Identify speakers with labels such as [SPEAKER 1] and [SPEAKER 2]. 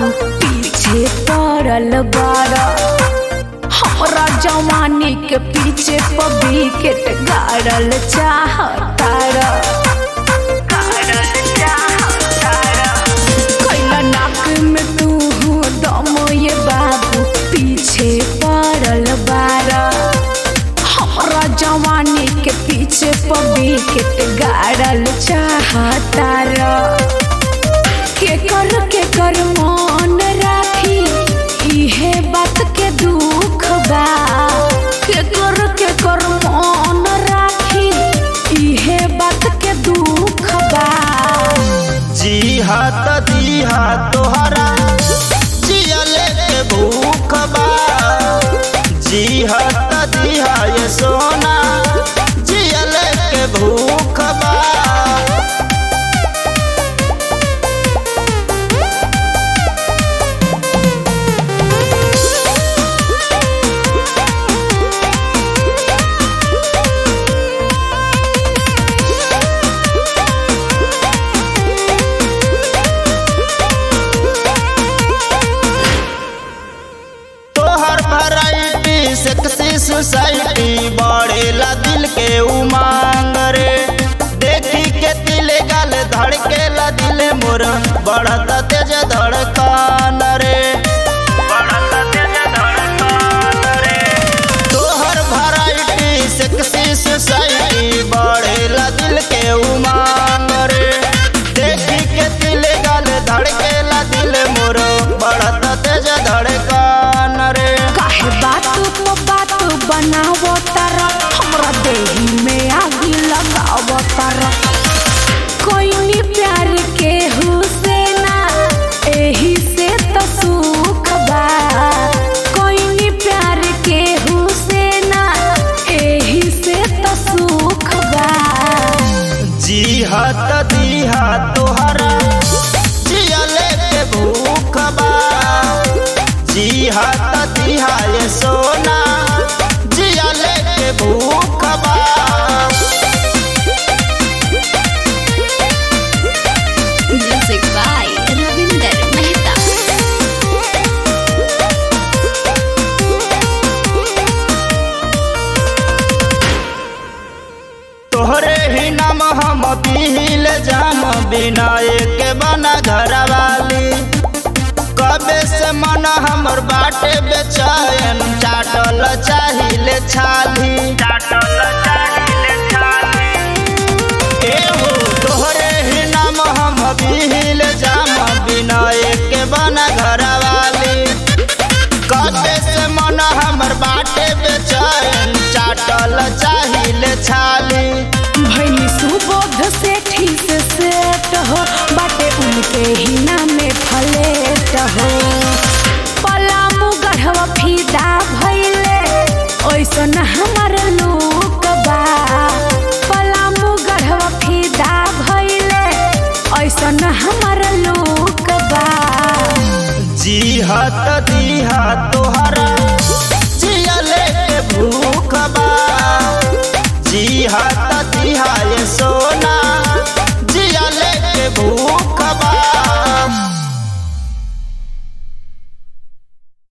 [SPEAKER 1] बाबू पीछे पड़ल बाड़ा हमरा जवानी के पीछे पबी के गाड़ल चाहतारा कैला नाक में तू दम ये बाबू पीछे पड़ल बाड़ा हमरा जवानी के पीछे पबी के गाड़ल चाहतारा के कर के कर मन राखी इहे बात के दुख बा के कर के कर मन राखी इहे बात के दुख बा
[SPEAKER 2] जी हाथ दी हाथ तोहरा जियले के भूख बा जी हाथ दी ये सोना जियले के भूख बा तोहर वैरायटी सेक्सी सोसाइटी बढ़ेला दिल के उमंग रे देखी के दिल गाल धड़केला दिल मोर बढ़ता तेज धड़कन रे बढ़ता तेज धड़कन रे तोहर वैरायटी सेक्सी सोसाइटी बढ़ेला दिल के उमंग रे देखी के दिल गाल धड़केला दिल मोर बढ़ता तेज धड़कन रे
[SPEAKER 1] काहे बात को बात बनावो तारा हमरा देही में आगी लगावो तारा कोई प्यार के हुसैना एही से तो सुख बा कोई प्यार के हुसैना एही से तो सुख बा
[SPEAKER 2] जी हाथ दी हाथ तोहरा जियले के भूख बा जी हाथ दी ये सोना जियले के भूख बा
[SPEAKER 1] म्यूजिक बाय रविंदर मेहता
[SPEAKER 2] तोहरे ही नाम हम पील जाम बिना एक बना घर वाली कबे से मन हमर बाटे बेचैन चाटल चाहिले छाली चाटल चाहिले छाली एहो तोहरे ही नाम हम पील जाम बिना एक बना घर वाली कबे से मन हमर बाटे बेचैन चाटल चाहिले छाली
[SPEAKER 1] भैली सुबोध से ठीक सेट हो बाटे उनके ही नामे फलेट हो पलामू गढ़वा फीदा भैले ओइसन हमर लोक बा पलामू गढ़वा फीदा भैले ओइसन हमर लोक बा
[SPEAKER 2] जी हाथ दी हाथ तोहरा जियले के भूख बा जी हाथ दी ये सोना